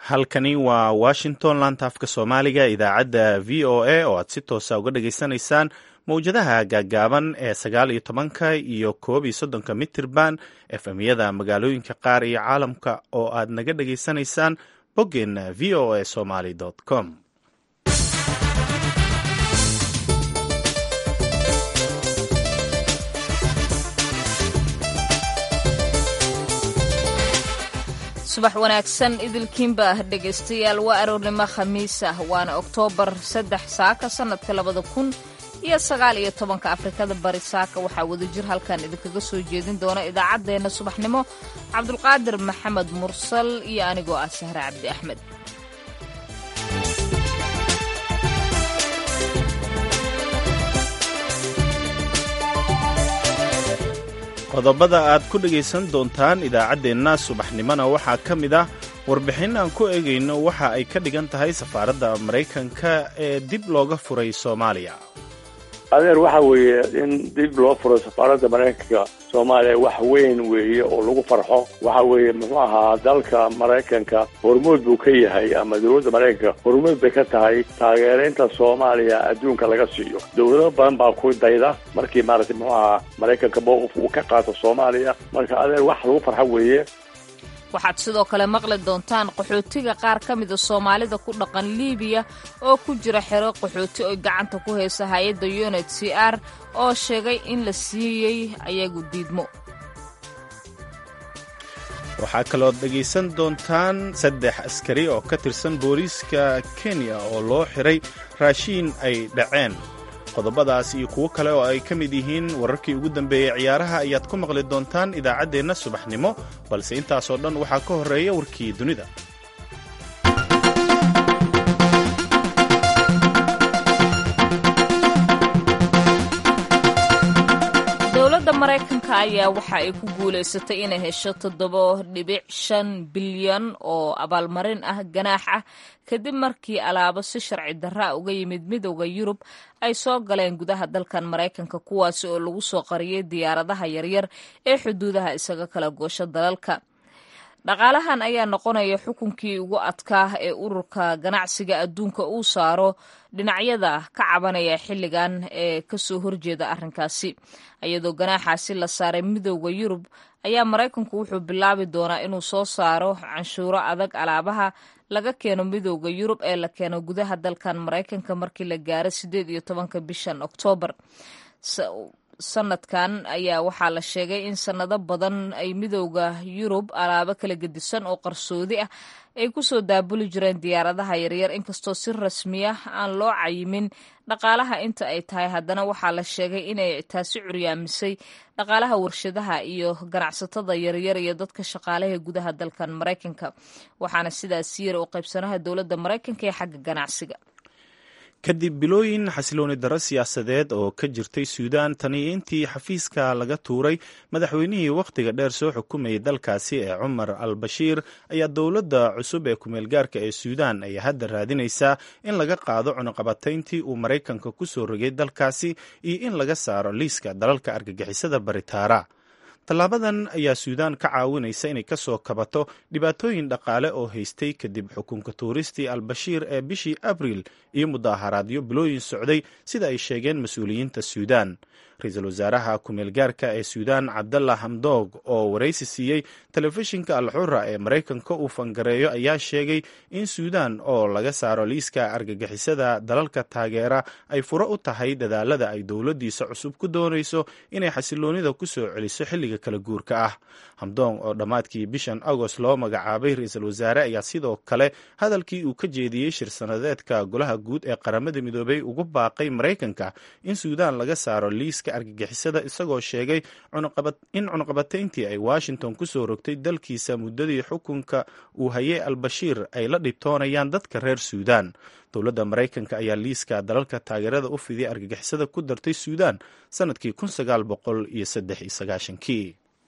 halkani waa washington laantaafka soomaaliga idaacadda v o a oo aad si toosa uga dhageysanaysaan mowjadaha gaaggaaban ee sagaal iyo tobanka iyo koob iyo soddonka mitirban efemyada magaalooyinka qaar iyo caalamka oo aad naga dhageysanaysaan boggeenna v o a somaly com subax wanaagsan idilkiinba ah dhegaystayaal waa aroornimo khamiis ah waana oktoobar saddex saaka sannadka labada kun iyo sagaal iyo tobanka afrikada bari saaka waxaa wadajir halkan idinkaga soo jeedin doona idaacaddeenna subaxnimo cabdulqaadir maxamed mursal iyo anigoo ah sahre cabdi axmed qodobada aad ku dhegaysan doontaan idaacaddeenna subaxnimona waxaa ka mid ah warbixin aan ku eegayno waxa ay ka dhigan tahay safaaradda maraykanka ee dib looga furay soomaaliya adeer waxa weeye in dib loo furo safaaradda maraykanka soomaaliya wax weyn weeye oo lagu farxo waxa weeye muxuu ahaa dalka maraykanka hormuud buu ka yahay ama dowladda maraykanka hormuud bay ka tahay taageeraynta soomaaliya adduunka laga siiyo dowlado badan baa ku dayda markii maaragtay muxuu ahaa maraykanka mowqif uu ka qaato soomaaliya marka adeer wax lagu farxo weeye waxaad sidoo kale maqli doontaan qaxootiga qaar ka mida soomaalida ku dhaqan liibiya oo ku jira xero qaxooti oy gacanta ku haysa hay-adda unit c r oo sheegay in la siiyey ayagu diidmo waxaa kalood dhegaysan doontaan saddex askari oo ka tirsan booliiska kenya oo loo xiray raashiin ay dhaceen qodobadaas iyo kuwo kale oo ay ka mid yihiin wararkii ugu dambeeyey ciyaaraha ayaad ku maqli doontaan idaacaddeenna subaxnimo balse intaasoo dhan waxaa ka horreeya warkii dunida dowladda maraykanka ayaa waxa ay ku guulaysatay inay hesho toddoba dhibic shan bilyan oo abaalmarin ah ganaax ah kadib markii alaabo si sharci darra uga yimid midowda yurub ay soo galeen gudaha dalkan maraykanka kuwaasi oo lagu soo qariyey diyaaradaha yaryar ee xuduudaha isaga kala goosho dalalka dhaqaalahan ayaa noqonaya xukunkii ugu adkaa ee ururka ganacsiga adduunka uu saaro dhinacyada ka cabanaya xilligan ee kasoo horjeeda arrinkaasi iyadoo ganaaxaasi la saaray midowda yurub ayaa maraykanku wuxuu bilaabi doonaa inuu soo saaro canshuuro adag alaabaha laga keeno midowda yurub ee la keeno gudaha dalkan maraykanka markii la gaaro sideed iyo tobanka bishan oktoobar sanadkan ayaa waxaa la sheegay in sanado badan ay midowda yurub alaabo kala gedisan oo qarsoodi ah ay kusoo daabuli jireen diyaaradaha yaryar inkastoo si rasmiya aan loo cayimin dhaqaalaha inta ay tahay haddana waxaa la sheegay inay taasi curyaamisay dhaqaalaha warshadaha iyo ganacsatada yaryar iyo dadka shaqaalaha gudaha dalkan maraykanka waxaana sidaas yar u qaybsanaha dowladda maraykanka ee xagga ganacsiga kadib bilooyin xasilooni darro siyaasadeed oo ka jirtay suudaan tani intii xafiiska laga tuuray madaxweynihii wakhtiga dheer soo xukumayay dalkaasi ee cumar al bashiir ayaa dowladda cusub ee kumeelgaarka ee suudaan ay hadda raadinaysaa in laga qaado cunuqabatayntii uu maraykanka ku soo rogay dalkaasi iyo in laga saaro liiska dalalka argagixisada baritaara tallaabadan ayaa suudaan ka caawinaysa inay ka soo kabato dhibaatooyin dhaqaale oo haystay kadib xukunka tuuristii al-bashiir ee bishii abriil iyo mudaharaadyo bilooyin socday sida ay sheegeen mas-uuliyiinta suudaan ra-iisul wasaaraha ku-meelgaarka ee suudaan cabdalla hamdoog oo waraysi siiyey telefishinka al-xura ee maraykanka uu fangareeyo ayaa sheegay in suudaan oo laga saaro liiska argagixisada dalalka taageera ay furo u tahay dadaalada ay dowladdiisa cusub ku doonayso inay xasiloonida ku soo celiso xilliga kala guurka ah hamdoong oo dhammaadkii bishan agost loo magacaabay ra-iisul wasaare ayaa sidoo kale hadalkii uu ka jeediyey shir sanadeedka golaha guud ee qaramada midoobay ugu baaqay maraykanka in suudaan laga saaro liiska argagixisada isagoo sheegay in cunuqabatayntii ay washington ku soo rogtay dalkiisa muddadii xukunka uu hayay al-bashiir ay la dhibtoonayaan dadka reer suudaan dowladda maraykanka ayaa liiska dalalka taageerada u fidiyay argagixisada ku dartay suudaan sannadkii kun sagaal boqol iyo saddex iyo sagaashankii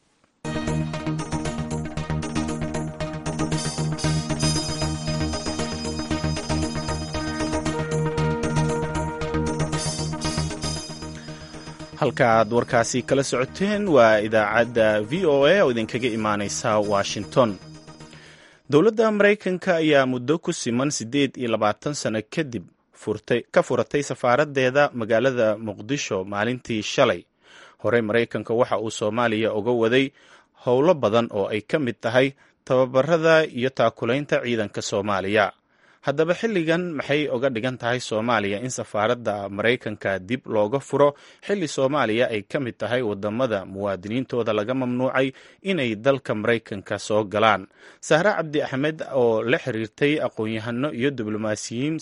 halka aad warkaasi kala socoteen waa idaacadda v o a oo idinkaga imaaneysa washington dowladda maraykanka ayaa muddo ku siman siddeed iyo labaatan sano kadib furtay ka furatay safaaraddeeda magaalada muqdisho maalintii shalay horey maraykanka waxa uu soomaaliya uga waday howlo badan oo ay ka mid tahay tababarada iyo taakulaynta ciidanka soomaaliya haddaba xilligan maxay uga dhigan tahay soomaaliya in safaaradda maraykanka dib looga furo xilli soomaaliya ay ka mid tahay wadamada muwaadiniintooda laga mamnuucay inay dalka maraykanka soo galaan sahre cabdi axmed oo la xiriirtay aqoon-yahano iyo diblomaasiyiin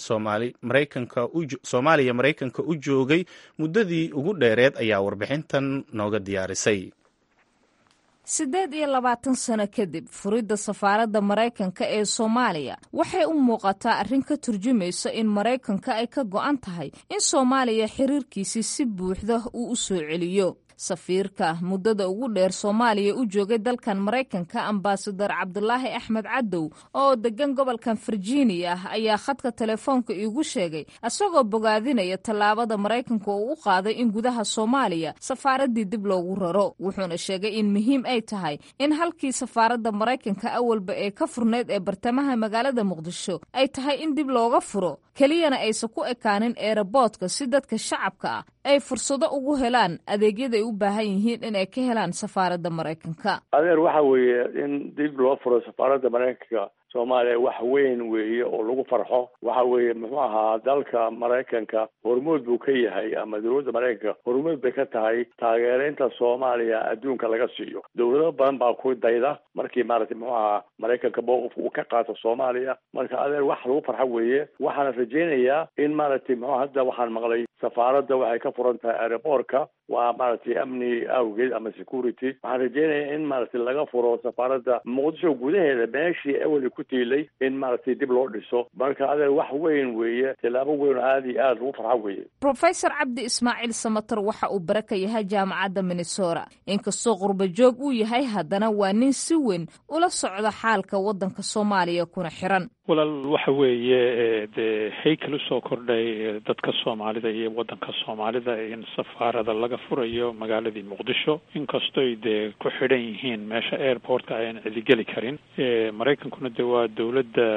soomaaliya maraykanka u joogay muddadii ugu dheereed ayaa warbixintan nooga diyaarisay siddeed iyo labaatan sano kadib furidda safaaradda maraykanka ee soomaaliya waxay u muuqataa arrin ka turjumaysa in maraykanka ay ka go'an tahay in soomaaliya xiriirkiisii si buuxda uu u soo celiyo safiirka muddada ugu dheer soomaaliya u joogay dalkan maraykanka ambasadar cabdulaahi axmed cadow oo degan gobolkan virginia ayaa khadka telefoonka iigu sheegay isagoo bogaadinaya tallaabada maraykanka oo u qaaday in gudaha soomaaliya safaaraddii dib loogu raro wuxuuna sheegay in muhiim ay tahay in halkii safaaradda maraykanka awalba ee ka furnayd ee bartamaha magaalada muqdisho ay tahay in dib looga furo keliyana aysan ku ekaanin eeraboodka si dadka shacabka ah ay fursado ugu helaan adeegyada ay u baahan yihiin inay ka helaan safaaradda maraykanka adeer waxa weeye in dib loo furo safaaradda maraykanka soomaaliya wax weyn weeye oo lagu farxo waxa weeye muxuu ahaa dalka maraykanka hormuud buu ka yahay ama dowladda maraykanka hormuud bay ka tahay taageeraynta soomaaliya adduunka laga siiyo dowlado badan baa ku dayda markii maaragtay muxuu ahaa maraykanka mowqifka uu ka qaato soomaaliya marka adeer wax lagu farxo weeye waxaana rajaynayaa in maaragtay muxuu hadda waxaan maqlay safaaradda waxay ka furan tahay aeroboortka waa maaragtay amni awgeed ama security waxaan rajeynayaa in maaragtay laga furo safaaradda muqdisho gudaheeda meeshii awali ku tiilay in maaragtay dib loo dhiso marka adeer wax weyn weeye tilaabo weyn oo aada iyo aada lagu farxo weeye profesor cabdi ismaaciil samater waxa uu bare ka yahay jaamacadda minnesota inkastoo qurba joog uu yahay haddana waa nin si weyn ula socda xaalka waddanka soomaaliya kuna xiran walaal waxa weeye dee haykal usoo kordhay dadka soomaalida iyo waddanka soomaalida in safaarada laga furayo magaaladii muqdisho inkastoy dee ku xidhan yihiin meesha airportka ayaan cidigeli karin maraykankuna de waa dowladda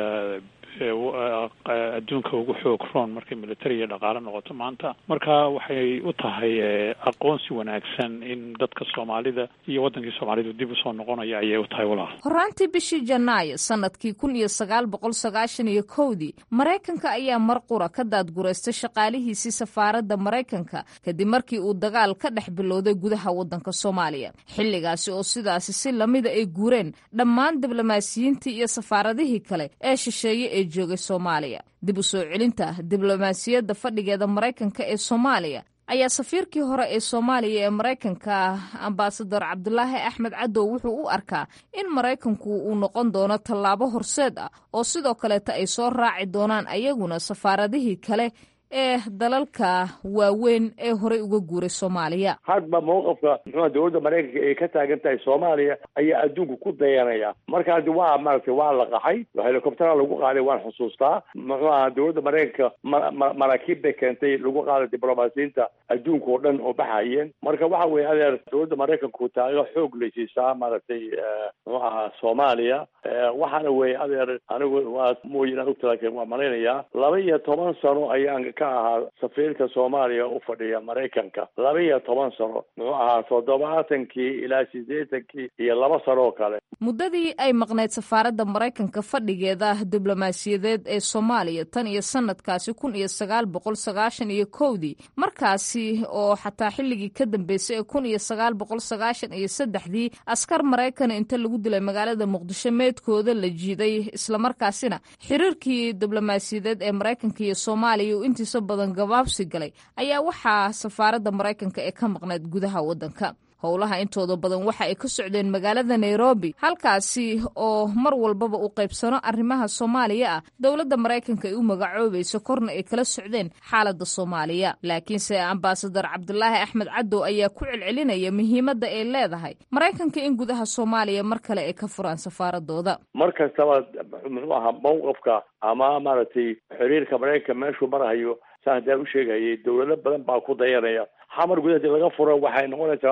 adduunka ugu xoog roon markay military iyo dhaqaale noqoto maanta marka waxay u tahay aqoonsi wanaagsan in dadka soomaalida iyo waddankii soomaalidu dib usoo noqonaya ayay u tahay walaal horaantii bishii janaayo sanadkii kun iyo sagaal boqol sagaashan iyo kowdii maraykanka ayaa mar qura ka daadgureystay shaqaalihiisii safaaradda maraykanka kadib markii uu dagaal ka dhex bilowday gudaha waddanka soomaaliya xilligaasi oo sidaasi si lamida ay guureen dhammaan diblomaasiyiintii iyo safaaradihii kale ee shisheeye ee joogay soomaaliya dib u soo celinta diblomaasiyadda fadhigeeda maraykanka ee soomaaliya ayaa safiirkii hore ee soomaaliya ee maraykanka ambasador cabdulaahi axmed cadow wuxuu u arkaa in maraykanku uu noqon doono tallaabo horseed ah oo sidoo kaleeta ay soo raaci doonaan ayaguna safaaradihii kale ee dalalka waaweyn ee horey uga guuray soomaaliya hadba mawqifka muxuua dowladda maraykanka ay ka taagan tahay soomaaliya ayaa adduunka ku dayanaya markaas waa maaragtay waa la qaxay helicoptera lagu qaaday waan xusuustaa muxuu aha dowladda maraykanka ma maraakiib bay keentay lagu qaaday diblomaasiyiinta adduunka oo dhan oo baxayeen marka waxa weeye adeer dowladda maraykanku taageero xoog lay siisaa maaragtay muxuu ahaa soomaaliya waxaana weeye adeer anigu waa mooyin aan ogta laakiin waa malaynayaa laba iyo toban sano ayaan ka ahaa safiirka soomaaliya u fadhiya maraykanka laba iyo toban sano muxuu ahaa toddobaatankii ilaa siddeetankii iyo laba sano oo kale muddadii ay maqnayd safaaradda maraykanka fadhigeeda diblomaasiyadeed ee soomaaliya tan iyo sanadkaasi kun iyo sagaal boqol sagaashan iyo kowdii markaasi oo xataa xilligii ka dambeysay ee kun iyo sagaal boqol sagaashan iyo saddexdii askar maraykan inta lagu dilay magaalada muqdisho meedkooda la jiiday islamarkaasina xiriirkii diblomaasiyadeed ee maraykanka iyo soomaaliya uu intiisa badan gabaabsi galay ayaa waxaa safaaradda maraykanka ee ka maqnayd gudaha waddanka howlaha intooda badan waxa ay ka socdeen magaalada nairobi halkaasi oo mar walbaba uu qaybsano arrimaha soomaaliya ah dowladda maraykanka ay u magacoobayso korna ay kala socdeen xaaladda soomaaliya laakiinse ambasadar cabdulaahi axmed cadow ayaa ku celcelinaya muhiimadda ay leedahay maraykanka in gudaha soomaaliya mar kale ay ka furaan safaaradooda mar kastaba muxuu ahaa mawqifka ama maaragtay xiriirka maraykanka meeshuu marahayo saan haddaan u sheegayay dowlado badan baa ku dayanaya xamar gudaheedi laga furo waxay noqonaysaa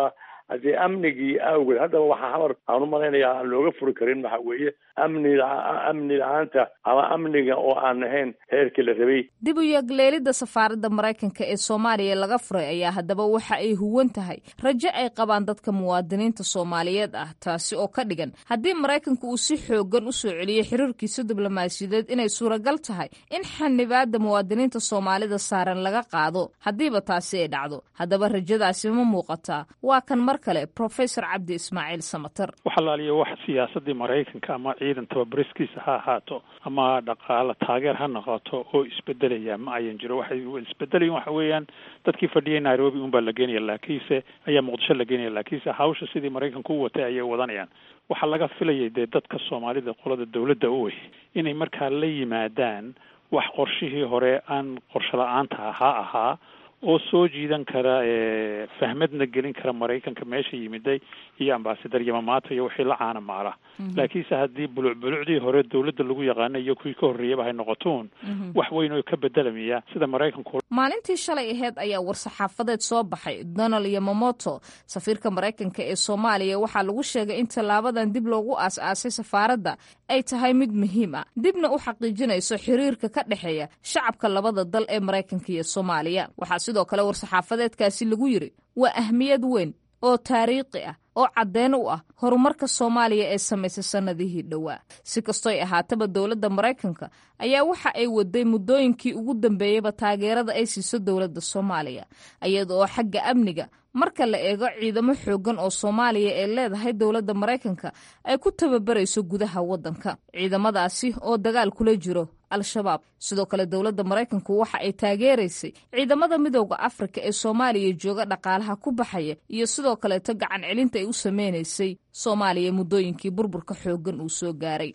haddii amnigii awgeed haddaba waxaa hamar aan u malaynayaa aan looga furi karin waxa weeye amni amni la-aanta ama amniga oo aan ahayn heerkii la rabay dib u yagleelidda safaaradda maraykanka ee soomaaliya laga furay ayaa haddaba waxa ay huwan tahay rajo ay qabaan dadka muwaadiniinta soomaaliyeed ah taasi oo ka dhigan haddii maraykanka uu si xoogan u soo celiyey xiriirkiisa diblomaasiyadeed inay suuragal tahay in xanibaadda muwaadiniinta soomaalida saaran laga qaado haddiiba taasi ay dhacdo haddaba rajadaasi ma muuqataa waa kan mar kale professor cabdi ismaaciil samater waxalaaliya wax siyaasadii maraykanka ama ciidan tababariskiisa ha ahaato ama dhaqaale taageer ha noqoto oo isbedelaya ma ayan jiro waxay isbedelayin waxa weeyaan dadkii fadhiyay nairobi unbaa la geenaya laakiinse ayaa muqdisho la geenaya laakiinse hawsha sidii maraykanku u watay ayay wadanayaan waxaa laga filayay dee dadka soomaalida qolada dawladda u wey inay markaa la yimaadaan wax qorshihii hore aan qorsho la-aanta ahaa ahaa oo soo jiidan kara fahmadna gelin kara maraykanka meesha yimiday iyo ambasadar yamamaata iyo wixii la caana maala laakiinse haddii buluc bulucdii hore dawladda lagu yaqaana iyo kuwii ka horreeyaba hay noqotoon wax weyn oo ka bedelamaya sida maraykanku maalintii shalay aheyd ayaa war-saxaafadeed soo baxay donald yamamoto safiirka maraykanka ee soomaaliya waxaa lagu sheegay in tallaabadan dib loogu aas-aasay safaaradda ay tahay mid muhiim ah dibna u xaqiijinayso xiriirka ka dhexeeya shacabka labada dal ee maraykanka iyo soomaaliya waxaa sidoo kale war-saxaafadeedkaasi lagu yidhi waa ahmiyad weyn oo taariikhi ah oo caddeyn u ah horumarka soomaaliya ee samaysay sannadihii dhowaa si kastoy ahaataba dowladda maraykanka ayaa waxa ay waday muddooyinkii ugu dambeeyeyba taageerada ay siiso dowladda soomaaliya iyada oo xagga amniga marka la eego ciidamo xooggan oo soomaaliya ee leedahay dowladda maraykanka ay ku tababarayso gudaha waddanka ciidamadaasi oo dagaal kula jiro al-shabaab sidoo kale dowladda maraykanku waxa ay taageeraysay ciidamada midooda afrika ee soomaaliya jooga dhaqaalaha ku baxaya iyo sidoo kaleeto gacan celinta ay u sameynaysay soomaaliya muddooyinkii burburka xooggan uu soo gaaray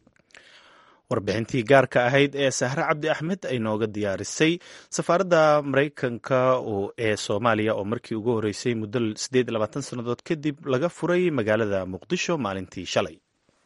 warbixintii gaarka ahayd ee sahre cabdi axmed ay nooga diyaarisay safaaradda maraykanka ee soomaaliya oo markii ugu horreysay muddo siddeed iyo labaatan sannadood kadib laga furay magaalada muqdisho maalintii shalay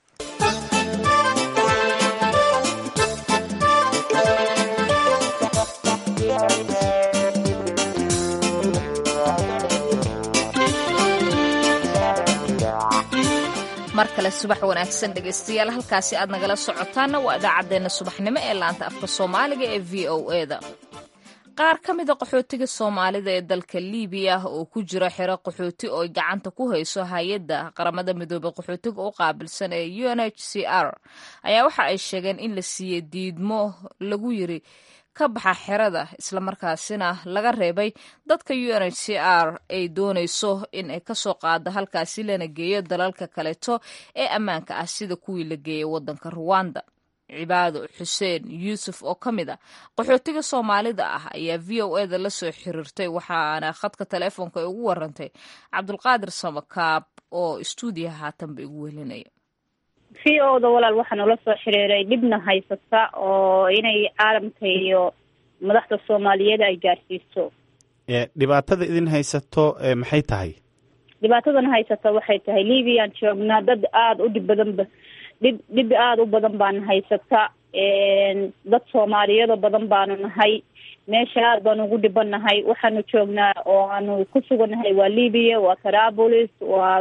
mar kale subax wanaagsan dhegaystayaal halkaasi aad nagala socotaanna waa idaacaddeenna subaxnimo ee laanta afka soomaaliga ee v o eda qaar ka mida qaxootiga soomaalida ee dalka liibiya oo ku jira xero qaxooti oo gacanta ku hayso hay-adda qaramada midoobey qaxootiga u qaabilsan ee u n h c r ayaa waxa ay sheegeen in la siiyey diidmo lagu yiri ka baxa xerada islamarkaasina laga reebay dadka u n h c r ay doonayso in ay kasoo qaado halkaasi lana geeyo dalalka kaleeto ee ammaanka ah sida kuwii la geeyay wadanka ruwanda cibaado xuseen yuusuf oo ka mid a qaxootiga soomaalida ah ayaa v o eda la soo xiriirtay waxaana khadka teleefoonka ay ugu warantay cabdulqaadir samakaab oo istuudiyaha haatanba igu welinaya v o da walaal waxaa noola soo xiriiray dhibna haysata oo inay caalamka iyo madaxda soomaaliyeed ay gaarsiiso dhibaatada idin haysato maxay tahay dhibaatadan haysata waxay tahay libiyan joognaa dad aada u dhib badanba dhib dhib aada u badan baana haysata dad soomaaliyado badan baanu nahay meesha aad baanu ugu dhibanahay waxaanu joognaa oo aanu ku sugannahay waa libiya waa tarabulis waa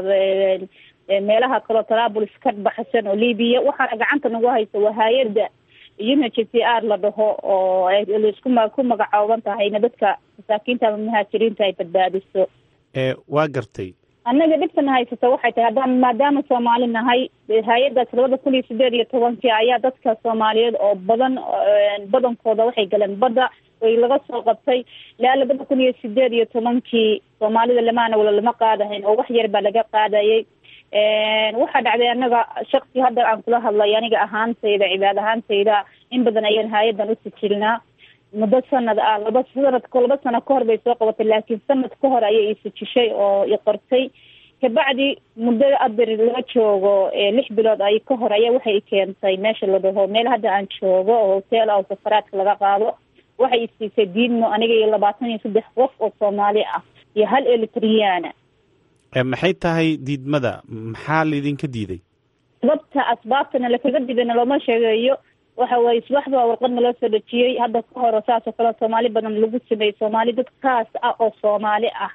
meelaha kaleo tarabulis ka baxsan oo libiya waxaana gacanta nagu haysa waa hay-adda u h c r la dhaho oo laisku ma ku magacooban tahayna dadka masaakiinta ama muhaajiriinta ay badbaadiso waa gartay annaga dhibkana haysata waxay tahay haddaan maadaama soomaali nahay hay-addaas labada kun iyo sideed iyo tobankii ayaa dadka soomaaliyeed oo badan badankooda waxay galeen badda way laga soo qabtay ilaa labada kun iyo sideed iyo tobankii soomaalida lamaana wala lama qaadahayn oo wax yar baa laga qaadayay waxaa dhacday anaga shaksi hadda aan kula hadlay aniga ahaantayda cibaad ahaantayda in badan ayaan hay-addan u sijilnaa muddo sanad ah laba sanadko laba sano kahor bay soo qabatay laakiin sanad ka hor ayay isijishay oo i qortay kabacdi muddo adir laga joogo lix bilood ay ka hor ayaa waxay keentay meesha la dhaho meel hadda aan joogo oo hotel ah oo safaraadka laga qaado waxay isiisay diidmo aniga iyo labaatan iyo saddex qof oo soomaali ah iyo hal elitriyaana maxay tahay diidmada maxaa laydinka diiday sababta asbaabtana lakaga diidayna looma sheegayo waxa weye subaxda waa warqad naloo soo dhejiyey hadda ka hor saas oo kale soomaali badan lagu sameeyey soomaali dad kaas ah oo soomaali ah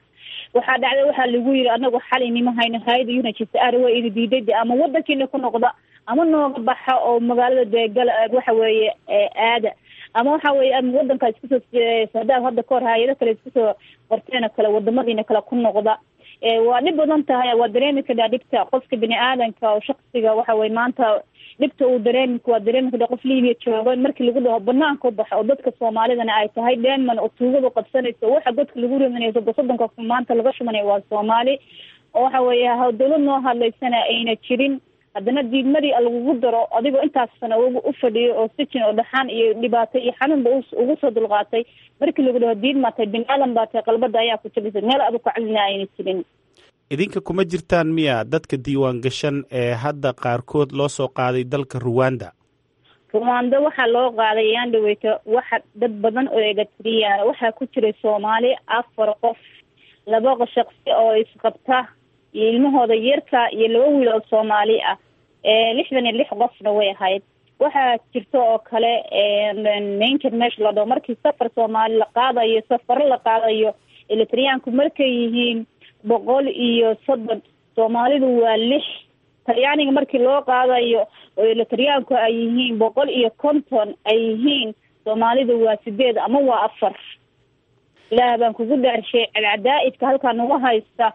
waxaa dhacday waxaa lagu yiri anagu xal inima hayno hay-ada unhcr waa idi diiday de ama wadankiina ku noqda ama nooga baxa oo magaalada dee gala waxa weeye aada ama waxa weeye ama wadankaa iskusoo hadaad hadda kahor hay-ado kale iskusoo qorteen oo kale wadamadiina kale ku noqda waa dhib badan tahay waa dareemi karaa dhibta qofka bini aadanka oo shaksiga waxa weye maanta dhibta uu dareemi waa dareemi karaa qof libiya jooga markii lagu dhaho banaanka u baxo oo dadka soomaalidana ay tahay denman oo tuugadu qabsanayso waxa dadka lagu rimanayso soddonka maanta laga shumanayo waa soomaali oo waxa weeye dawlad noo hadlaysana ayna jirin haddana diidmadii lagugu daro adigoo intaas sano u fadhiyo oo sijin oo dhaxaan iyo dhibaato iyo xanuunba ugu soo dulqaatay markii lagu dhaho diid maa tahay bini aadan baa tahay qalbada ayaa ku jabisay meel adu kacadina ayna jirin idinka kuma jirtaan miya dadka diiwaan gashan ee hadda qaarkood loo soo qaaday dalka ruwanda ruwanda waxaa loo qaaday yaan dhaweyto waxa dad badan oo egatriyaan waxaa ku jiray soomaali afar qof laba shaqsi oo isqabta iyo ilmahooda yarka iyo laba wiil oo soomaali ah lixdan iyo lix qofna way ahayd waxaa jirta oo kale mainker meesha la dhaho markii safar soomaali la qaadayo safaro la qaadayo elitriyaanku markay yihiin boqol iyo soddon soomaalidu waa lix talyaaniga markii loo qaadayo oo elitriyaanku ay yihiin boqol iyo konton ay yihiin soomaalidu waa sideed ama waa afar ilaah baan kugu dhaarshay cadcadaa'idka halkaa nagu haysta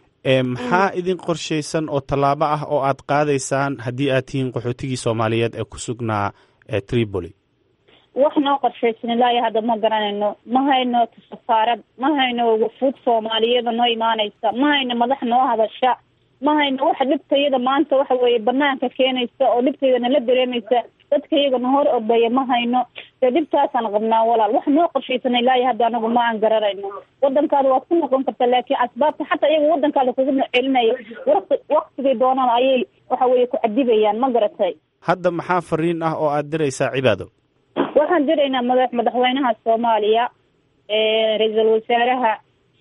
maxaa idin qorshaysan oo tallaabo ah oo aad qaadaysaan haddii aad tihiin qaxootigii soomaaliyeed ee ku sugnaa tripoli wax noo qorshaysan ilaayo hadda ma garanayno ma hayno safaarad ma hayno wafuud soomaaliyada noo imaanaysa ma hayno madax noo hadasha ma hayno waxa dhibtayada maanta waxa weeye banaanka keenaysa oo dhibtayda nala dareemaysa dadka iyaga na hor ordaya ma hayno dee dhibtaasaan qabnaa walaal wax noo qorshaysan ilaayo hadda anagu ma aan garanayno wadankaada waad ku noqon kartaa laakiin asbaabta xataa iyaga wadankaada kugu celinaya wati waktigay doonaan ayay waxa weeye ku cadibayaan ma garatay hadda maxaa fariin ah oo aad diraysaa cibaado waxaan diraynaa madax madaxweynaha soomaaliya ra-iisul wasaaraha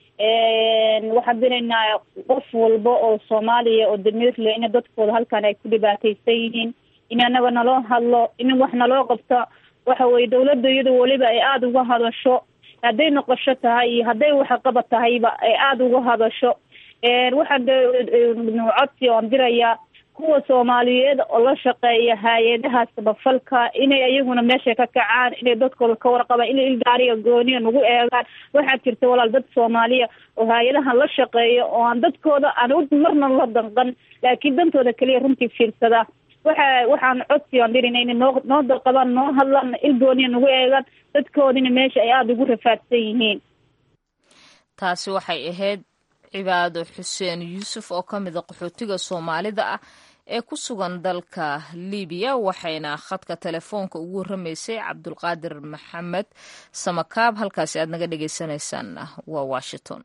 waxaan diraynaa qof walba oo soomaaliya oo damiir leh ina dadkooda halkan ay ku dhibaataysan yihiin in anaga naloo hadlo in wax naloo qabto waxa weye dawladda iyada weliba ay aada uga hadasho hadday noqosho tahay iyo hadday waxqabad tahayba ay aada uga hadasho waxaan codsi oan dirayaa kuwa soomaaliyeed oo la shaqeeya hay-adaha samafalka inay ayaguna meesha ka kacaan inay dadkooda ka warqabaan inay ilgaariga gooniya nagu eegaan waxaa jirta walaal dad soomaaliya oo hay-adahan la shaqeeya oo aan dadkooda aan marna la danqan laakiin dantooda keliya runtii fiirsada waxa waxaan codsi aan dirina inay noo noo dalqabaan noo hadlaan il gooniya nagu eegaan dadkoodina meesha ay aada ugu rafaadsan yihiin taasi waxay ahayd cibaado xuseen yuusuf oo ka mida qaxootiga soomaalida ah ee ku sugan dalka libiya waxayna khadka telefoonka ugu warramaysay cabdulqaadir maxamed samakaab halkaasi aad naga dhagaysanaysaan waa washington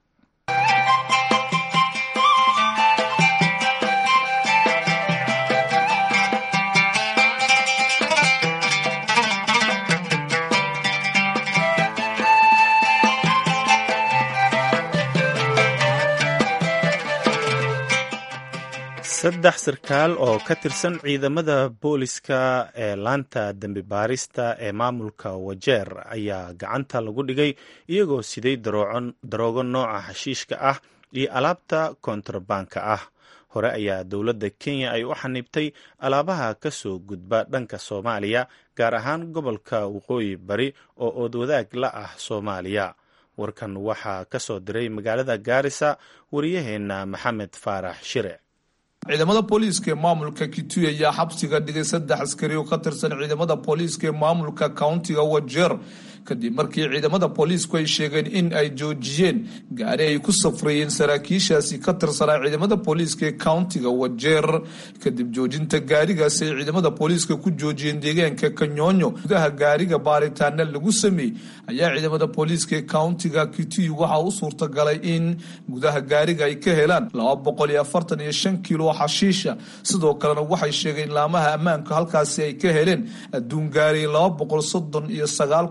saddex sarkaal oo ka tirsan ciidamada booliska ee laanta dembi baarista ee maamulka wajeer ayaa gacanta lagu dhigay iyagoo siday daroogo nooca xashiishka ah iyo alaabta kontrabanka ah hore ayaa dowladda kenya ay u xaniibtay alaabaha ka soo gudba dhanka soomaaliya gaar ahaan gobolka waqooyi bari oo oodwadaag la ah soomaaliya warkan waxaa ka soo diray magaalada gaarisa wariyaheenna maxamed faarax shire ciidamada booliiska ee maamulka kitui ayaa xabsiga dhigay saddex askari oo ka tirsan ciidamada booliiska ee maamulka countiga wajeer kadib markii ciidamada booliisku ay sheegeen in ay joojiyeen gaari ay ku safrayeen saraakiishaasi ka tirsanaa ciidamada booliiska ee countiga wajeer kadib joojinta gaarigaasi ay ciidamada booliiska ku joojiyeen deegaanka kanyoonyo gudaha gaariga baaritaana lagu sameeyey ayaa ciidamada booliiska ee countiga kitui waxaa u suurtagalay in gudaha gaariga ay ka helaan laba boqol iyo afartan iyo shan kilo xashiisha sidoo kalena waxay sheegeen laamaha ammaanka halkaasi ay ka heleen adduun gaari laba boqol soddon iyo sagaal kun iyo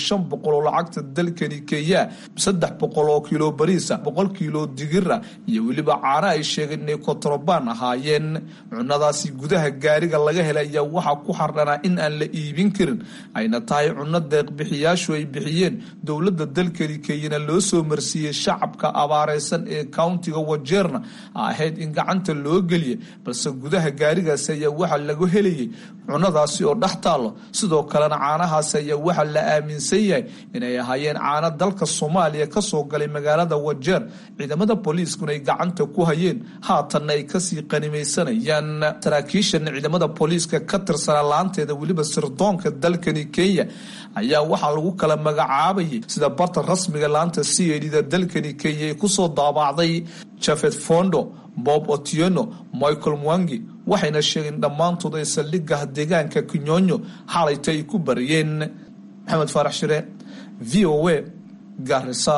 shan boqol oo lacagta dalkani kenya saddex boqol oo kiilo bariisa boqol kiilo digira iyo weliba caano ay sheegeen inay kontrobaan ahaayeen cunadaasi gudaha gaariga laga helay ayaa waxaa ku xardhanaa in aan la iibin karin ayna tahay cunno deeqbixiyaashu ay bixiyeen dowladda dalkani kenyana loo soo marsiiyey shacabka abaareysan ee countiga wajeerna ahayd in gacanta loo geliya balse gudaha gaarigaasi ayaa waxaa lagu helayay cunadaasi oo dhex taallo sidoo kalena caanahaasi ayaa waxaa la aaminsan yahay inay ahaayeen caano dalka soomaaliya kasoo galay magaalada wajeer ciidamada booliiskuna ay gacanta ku hayeen haatanna ay kasii qanimaysanayaan saraakiishan ciidamada booliiska ka tirsanaa laanteeda weliba sirdoonka dalkani kenya ayaa waxaa lagu kala magacaabayay sida barta rasmiga laanta c a da dalkani kenya ay kusoo daabacday jafet fondo bob otieno michael mwangi waxayna sheegeen dhammaantood ay saldhigaha deegaanka kinyonyo xalayta ay ku bariyeen maxamed faarax shire v o a garisa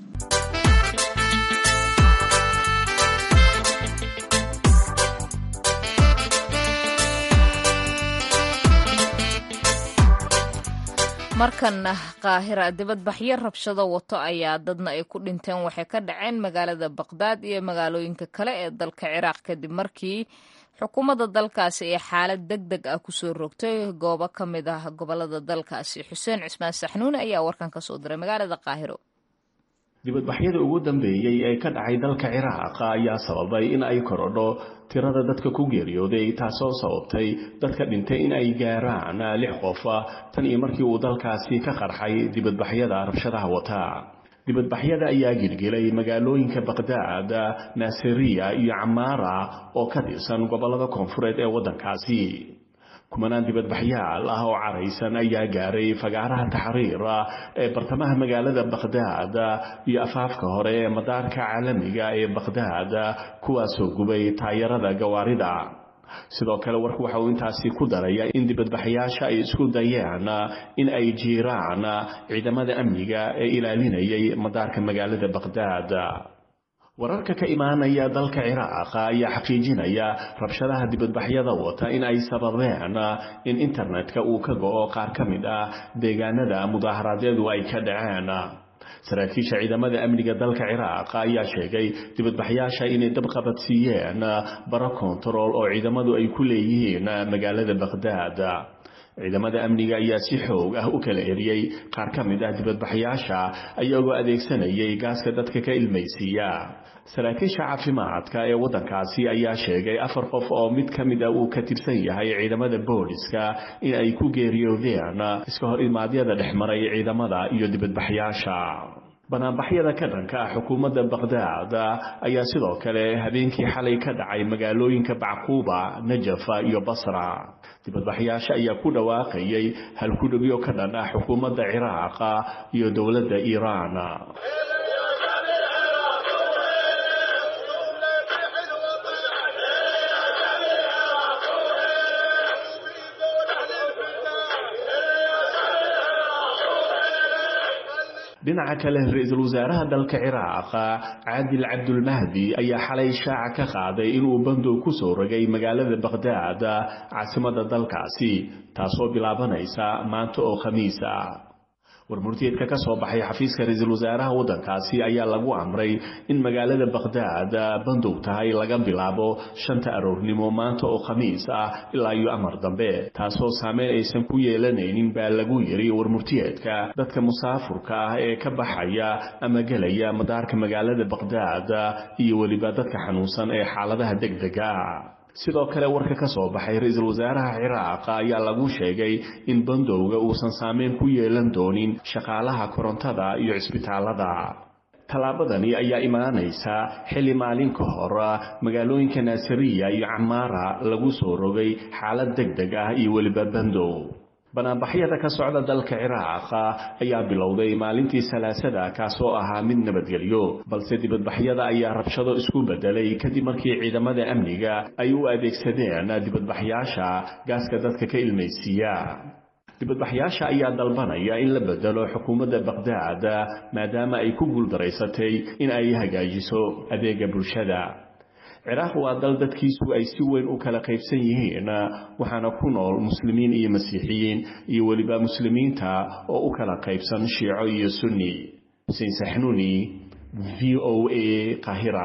markanna qaahira dibadbaxyo rabshado wato ayaa dadna ay ku dhinteen waxay ka dhaceen magaalada baqdaad iyo magaalooyinka kale ee dalka ciraaq kadib markii xukuumadda dalkaasi ee xaalad deg deg ah kusoo rogtay goobo ka mid ah gobolada dalkaasi xuseen cismaan saxnuune ayaa warkan ka soo diray magaalada qaahiro dibadbaxyada ugu dambeeyey ee ka dhacay dalka ciraaq ayaa sababay in ay korodho tirada dadka ku geeriyooday taasoo sababtay dadka dhintay in ay gaaraan lix qof tan iyo markii uu dalkaasi ka qarxay dibadbaxyada rabshadaha wata dibadbaxyada ayaa gilgilay magaalooyinka baqdaad naasiriya iyo camaara oo ka tirsan gobollada koonfureed ee waddankaasi kumanaan dibadbaxyaal ah oo caraysan ayaa gaaray fagaaraha taxriir ee bartamaha magaalada baqdaad iyo afaafka hore ee madaarka caalamiga ee baqdaad kuwaasoo gubay taayarada gawaarida sidoo kale warku waxa uu intaasi ku daraya in dibadbaxyaasha ay isku dayeen in ay jiiraan ciidamada amniga ee ilaalinayay madaarka magaalada baqdaad wararka ka imaanaya dalka ciraaq ayaa xaqiijinaya rabshadaha dibadbaxyada wata in ay sababeen in internetka uu ka go-o qaar ka mid ah deegaanada mudaaharaadyadu ay ka dhaceen saraakiisha ciidamada amniga dalka ciraaq ayaa sheegay dibadbaxyaasha inay dabqabadsiiyeen baro kontarool oo ciidamadu ay ku leeyihiin magaalada baqdaad ciidamada amniga ayaa si xoog ah u kala eriyey qaar ka mid ah dibadbaxyaasha ayagoo adeegsanayay gaaska dadka ka ilmaysiiya saraakiisha caafimaadka ee waddankaasi ayaa sheegay afar qof oo mid ka mid a uu ka tirsan yahay ciidamada booliska in ay ku geeriyoodeen iska hor imaadyada dhexmaray ciidamada iyo dibadbaxyaasha banaanbaxyada ka dhanka ah xukuumadda baqdaad ayaa sidoo kale habeenkii xalay ka dhacay magaalooyinka bacquuba najafa iyo basra dibadbaxyaasha ayaa ku dhawaaqayay halkudhegyo ka dhan ah xukuumadda ciraaq iyo dowladda iiraan dhinaca kale ra-iisul wasaaraha dalka ciraaq caadil cabdulmahdi ayaa xalay shaaca ka qaaday inuu bandow ku soo rogay magaalada baqdaad caasimada dalkaasi taasoo bilaabanaysa maanta oo khamiis ah warmurtiyeedka ka soo baxay xafiiska ra-iisul wasaaraha waddankaasi ayaa lagu amray in magaalada baqdaad bandow tahay laga bilaabo shanta aroornimo maanta oo khamiis ah ilaa iyo amar dambe taasoo saameyn aysan ku yeelanaynin baa lagu yiri warmurtiyeedka dadka musaafurka ah ee ka baxaya ama gelaya madaarka magaalada baqdaad iyo weliba dadka xanuunsan ee xaaladaha degdega sidoo kale warka ka soo baxay ra-iisul wasaaraha ciraaq ayaa lagu sheegay in bandowga uusan saameyn ku yeelan doonin shaqaalaha korontada iyo cisbitaalada tallaabadani ayaa imaanaysa xilli maalin ka hor magaalooyinka naasiriya iyo camaara lagu soo rogay xaalad deg deg ah iyo weliba bandow banaanbaxyada ka socda dalka ciraaq ayaa bilowday maalintii salaasada kaasoo ahaa mid nabadgelyo balse dibadbaxyada ayaa rabshado isku bedelay kadib markii ciidamada amniga ay u adeegsadeen dibadbaxyaasha gaaska dadka ka ilmaysiiya dibadbaxyaasha ayaa dalbanaya in la bedelo xukuumadda baqdaad maadaama ay ku guuldaraysatay in ay hagaajiso adeega bulshada ciraaq waa dal dadkiisu ay si weyn u kala qaybsan yihiin waxaana ku nool muslimiin iyo masiixiyiin iyo weliba muslimiinta oo u kala qaybsan shiico iyo sunni xuseen saxnuuni v o a qahira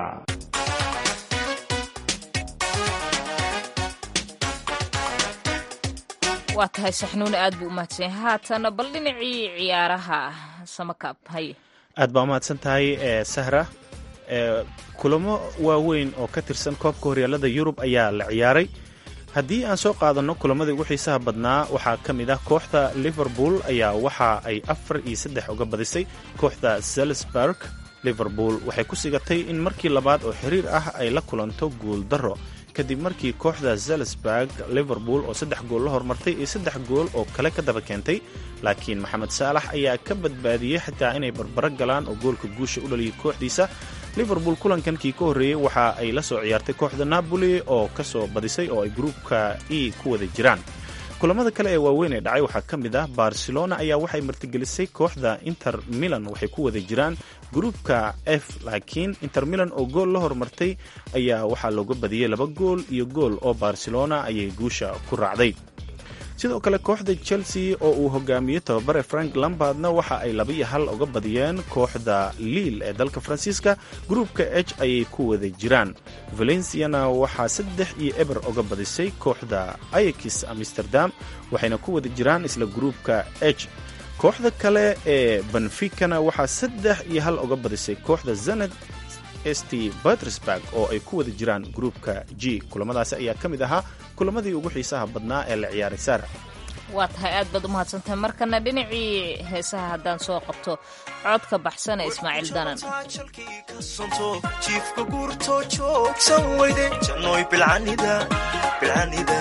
waa tahay saxnuuni aad buu u mahadsan yahay haatana bal dhinacii ciyaaraha samakaab haye aad baa umahadsan tahay sahra kulamo waaweyn oo ka tirsan koobka horyaalada yurub ayaa la ciyaaray haddii aan soo qaadanno kulamadii ugu xiisaha badnaa waxaa ka mid ah kooxda liverpool ayaa waxa ay afar iyo saddex uga badisay kooxda salisburg liverpool waxay ku sigatay in markii labaad oo xiriir ah ay la kulanto guul darro kadib markii kooxda salisburg liverpool oo saddex gool la hormartay iyo saddex gool oo kale ka daba keentay laakiin maxamed saalax ayaa ka badbaadiyey xitaa inay barbaro galaan oo goolka guusha u dhaliyay kooxdiisa liverpool kulankankii ka horreeyey waxa ay la soo ciyaartay kooxda napoli oo ka soo badisay oo ay gruupka e ku wada jiraan kulamada kale ee waaweyn ee dhacay waxaa ka mid ah barcelona ayaa waxay martigelisay kooxda inter milan waxay ku wada jiraan gruupka f laakiin inter milan oo gool la hormartay ayaa waxaa looga badiyey laba gool iyo gool oo barcelona ayay guusha ku raacday sidoo kale kooxda chelsea oo uu hogaamiyey tababare frank lambardna waxa ay laba iyo hal uga badiyeen kooxda liil ee dalka faransiiska gruupka h ayay ku wada jiraan valenciana waxaa saddex iyo eber uga badisay kooxda ayakis amsterdam waxayna ku wada jiraan isla gruupka h kooxda kale ee benficana waxaa saddex iyo hal uga badisay kooxda zanad st petersburg oo ay ku wada jiraan gruupka g kulamadaasi ayaa ka mid ahaa kulamadii ugu xiisaha badnaa ee la ciyaaray saara waa tahay aad baad u mahadsantahay markana dhinacii heesaha haddaan soo qabto codka baxsan ee ismaaciil danan jiifka guurto joogsan weyde jannoy bilcanida bilcanida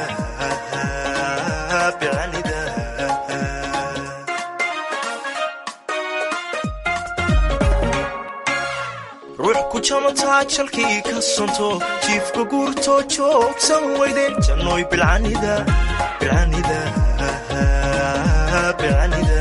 bilcanida ruux ku jamataa jalkii ka sonto jiifka guurto joogsan weyde jannoy bilcanida bilcanida bilcanida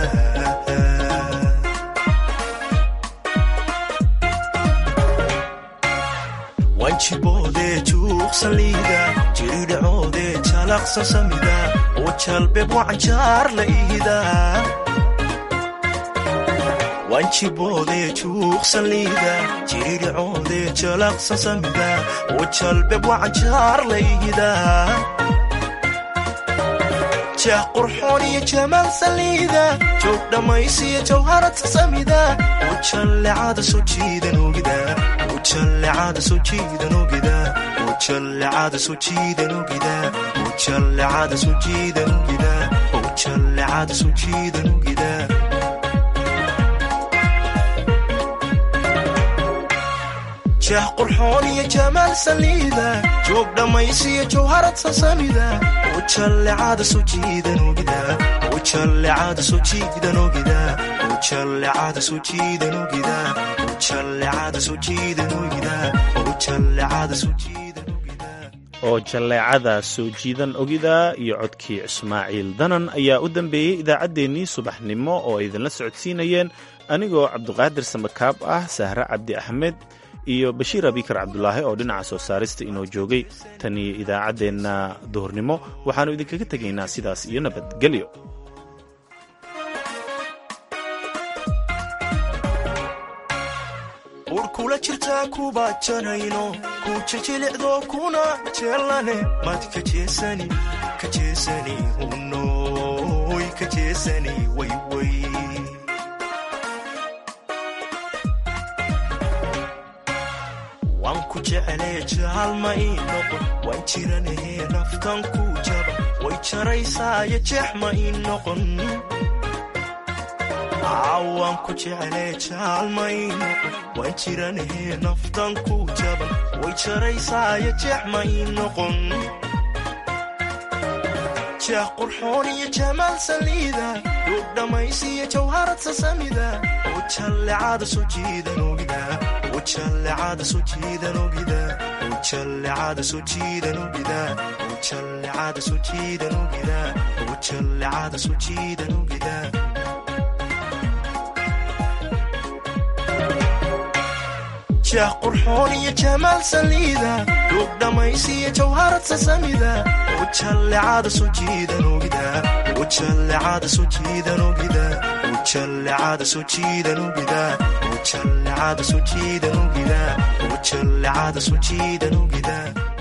wanjiboodee juuqsan liida jiridhacoodee jalaqsan samida oo jalbeeb wacanjaar la iida wanjiboodee juuqsan liida jiridhacoodee jalaqsan samida oo jalbeeb wacanjaar la iida jah qurxoon iyo jamaal saliida joog dhammaysiyo jawharata samida oo jallecada soo jiidan ogida oo jallecada soo jiidan ogida oo jallecada soo jiidan ogida oo jallecada soo jiidan ogida oo jallecada soo jiidan ogida jah qurxoon iyo jamaal saliida joog dhammaysiyo jawharad sasamida oo jallecada soo jiidan ogida oo jallecada soo jiidan ogida oo jallecada soo jiidan ogida oo jallecada soo jiidan ogida oo jallecada soo jiidan ogida oo jalleecada soo jiidan ogida iyo codkii ismaaciil danan ayaa u dambeeyey idaacaddeenii subaxnimo oo ay idinla socodsiinayeen anigoo cabduqaadir samakaab ah sahre cabdi axmed iyo bashiir abikar cabdulaahi oo dhinaca soo saarista inoo joogay tan iyo idaacaddeenna duhurnimo waxaannu idinkaga tegaynaa sidaas iyo nabadgelyo ur kula jirtaa kuba janayno ku jijilicdo kuna jeelane mad kajeesani kajeesani hunoy kajeesani wayway waan ku jeclee jaalma ii noqon waan jiranahe naftan ku jaba way jaraysaayo jeex ma ii noqon waan ku jeclee jaalma ii noqon waan jiranahe naftan ku jaban way jaraysaayo jeex ma ii noqon jeex qurxoon iyo jamaal saliida duug dhammaysiyo jawharad sasamida oo jallecada soo jiidan ogida oo jallecada soo jiidan ogida oo jallecada soo jiidan ogida oo jallecada soo jiidan ogida oo jallecada soo jiidan ogida jeex qurxoon iyo jamaal saliida duug dhammaysiyo jawharad sasamida ujallecada soo jiidan ogida ujallecada soo jiidan ogida ujallecada soo jiidan ogida ujallecada soo jiidan ogida ujallecada soo jiidan ogida